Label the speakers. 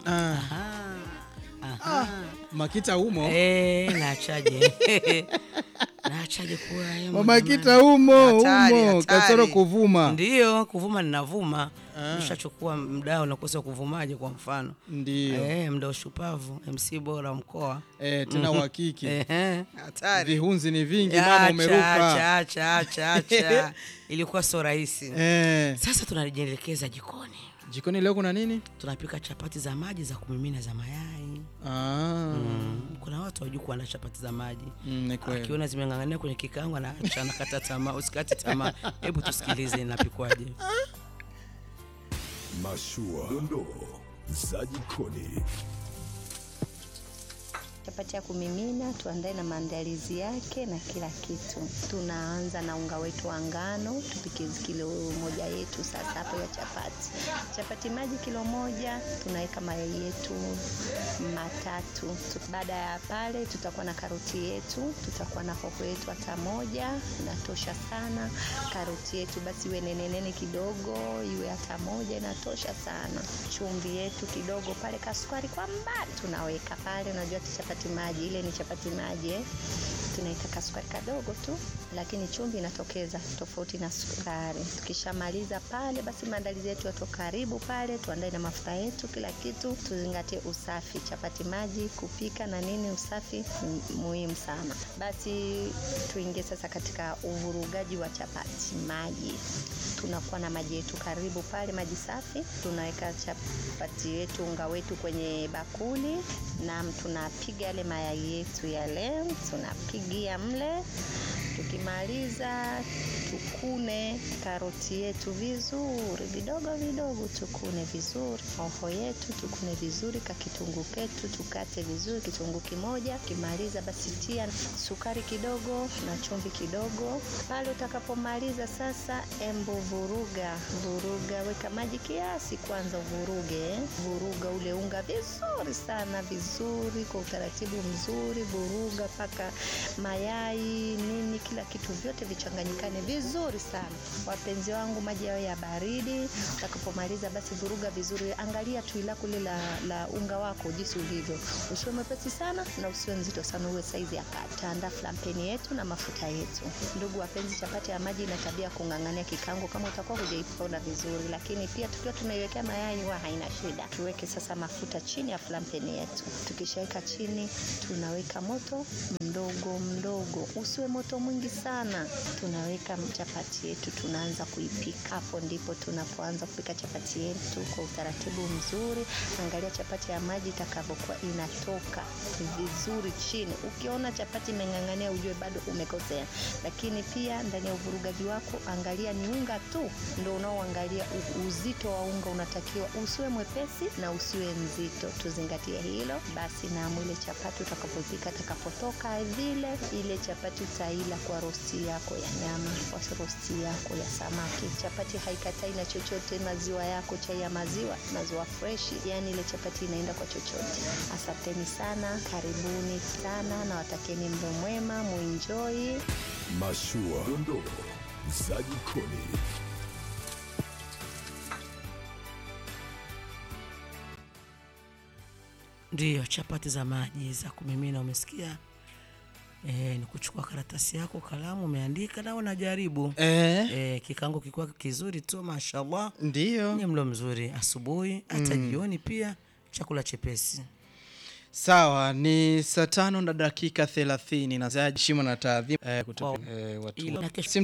Speaker 1: Ah,
Speaker 2: Aha. Aha.
Speaker 1: Makita umo
Speaker 2: Eh, naachaje naachaje kuwa hayo
Speaker 1: Mamakita umo
Speaker 2: Hatari,
Speaker 1: umo
Speaker 2: hatari.
Speaker 1: kasoro kuvuma
Speaker 2: Ndiyo, kuvuma ninavuma.
Speaker 1: Ah.
Speaker 2: Nishachukua mdao nakosa kuvumaje kwa mfano.
Speaker 1: ndio
Speaker 2: Eh, mdao shupavu, MC bora mkoa.
Speaker 1: eh, tena uhakiki
Speaker 2: Ehe, hatari.
Speaker 1: vihunzi ni vingi
Speaker 2: Ya,
Speaker 1: mama
Speaker 2: acha,
Speaker 1: umeruka
Speaker 2: acha, acha, acha. Ilikuwa sio rahisi.
Speaker 1: eh.
Speaker 2: Sasa tunajielekeza jikoni.
Speaker 1: jikoni leo kuna nini
Speaker 2: Tunapika chapati za maji za kumimina za mayai.
Speaker 1: ah.
Speaker 2: Mm. Kuna watu hawajui kuandaa chapati za maji.
Speaker 1: mm, ni kweli
Speaker 2: Akiona zimeng'ang'ania kwenye kikaango anaacha anakata tamaa. Usikate tamaa. Hebu tusikilize inapikwaje.
Speaker 3: Mashua, dondoo za jikoni.
Speaker 4: Chapati ya kumimina tuandae na maandalizi yake na kila kitu. Tunaanza na unga wetu wa ngano, tupike kilo moja yetu sasa hapo ya chapati. Chapati maji kilo moja, tunaweka mayai yetu matatu. Tu- Baada ya pale tutakuwa na karoti yetu, tutakuwa na hoho yetu hata moja, inatosha sana. Karoti yetu basi iwe nene nene kidogo, iwe hata moja inatosha sana. Chumvi yetu kidogo pale, kasukari kwa mbali tunaweka pale. Unajua tu chapati maji ile ni chapati maji eh? tunaweka kasukari kadogo tu, lakini chumvi inatokeza tofauti na sukari. Tukishamaliza pale, basi maandalizi yetu yato karibu pale, tuandae na mafuta yetu, kila kitu, tuzingatie usafi. Chapati maji kupika na nini, usafi ni muhimu sana. Basi tuingie sasa katika uvurugaji wa chapati maji. Tunakuwa na maji yetu karibu pale, maji safi. Tunaweka chapati yetu, unga wetu kwenye bakuli, na tunapiga yale mayai yetu yale, tunapigia mle. Tukimaliza tukune karoti yetu vizuri, vidogo vidogo, tukune vizuri. Hoho yetu tukune vizuri, ka kitunguu ketu tukate vizuri, kitunguu kimoja. Ukimaliza basi tia sukari kidogo na chumvi kidogo. Pale utakapomaliza sasa, embo vuruga, vuruga, weka maji kiasi kwanza, uvuruge, eh. vuruga ule unga vizuri sana, vizuri kwa utaratibu mzuri, vuruga mpaka mayai nini, kila kitu vyote vichanganyikane vizuri sana. Wapenzi wangu, maji yao ya baridi. Utakapomaliza basi vuruga vizuri, angalia tui lako lile la, la unga wako jinsi ulivyo, usiwe mwepesi sana na usiwe mzito sana, uwe saizi ya kati. Taandaa flampeni yetu na mafuta yetu. Ndugu wapenzi, chapati ya maji ina tabia ya kung'ang'ania kikango kama utakuwa hujaiponda vizuri, lakini pia tukiwa tunaiwekea mayai huwa haina shida. Tuweke sasa mafuta chini ya flampeni yetu. Tukishaweka chini, tunaweka moto mdogo mdogo, usiwe moto mwingi sana. Tunaweka chapati yetu, tunaanza kuipika. Hapo ndipo tunapoanza kupika chapati yetu kwa utaratibu mzuri. Angalia chapati ya maji itakavyokuwa inatoka vizuri chini. Ukiona chapati imeng'ang'ania, ujue bado umekosea. Lakini pia ndani ya uvurugaji wako, angalia ni unga tu ndio unaoangalia u- uzito wa unga, unatakiwa usiwe mwepesi na usiwe mzito. Tuzingatie hilo basi. Na mwile chapati utakapopika, atakapotoka vile, ile chapati utaila kwa rosti yako ya nyama, kwa rosti yako ya samaki. Chapati haikatai na chochote, maziwa yako, chai ya maziwa, maziwa freshi, yani ile chapati inaenda kwa chochote. Asanteni sana, karibuni sana, na watakeni mlo mwema, muenjoy.
Speaker 3: Mashua, dondoo za jikoni.
Speaker 2: Ndiyo, chapati za maji za kumimina, umesikia? E, ni kuchukua karatasi yako, kalamu, umeandika na unajaribu.
Speaker 1: eh,
Speaker 2: E, kikango kikiwa kizuri tu, mashallah,
Speaker 1: ndio
Speaker 2: ni mlo mzuri asubuhi, hata jioni pia, chakula chepesi.
Speaker 1: sawa ni saa tano na dakika thelathini na heshima na taadhima eh, kutoka,
Speaker 2: Wow.
Speaker 1: eh, watu
Speaker 2: Ilo- na kesho-
Speaker 1: si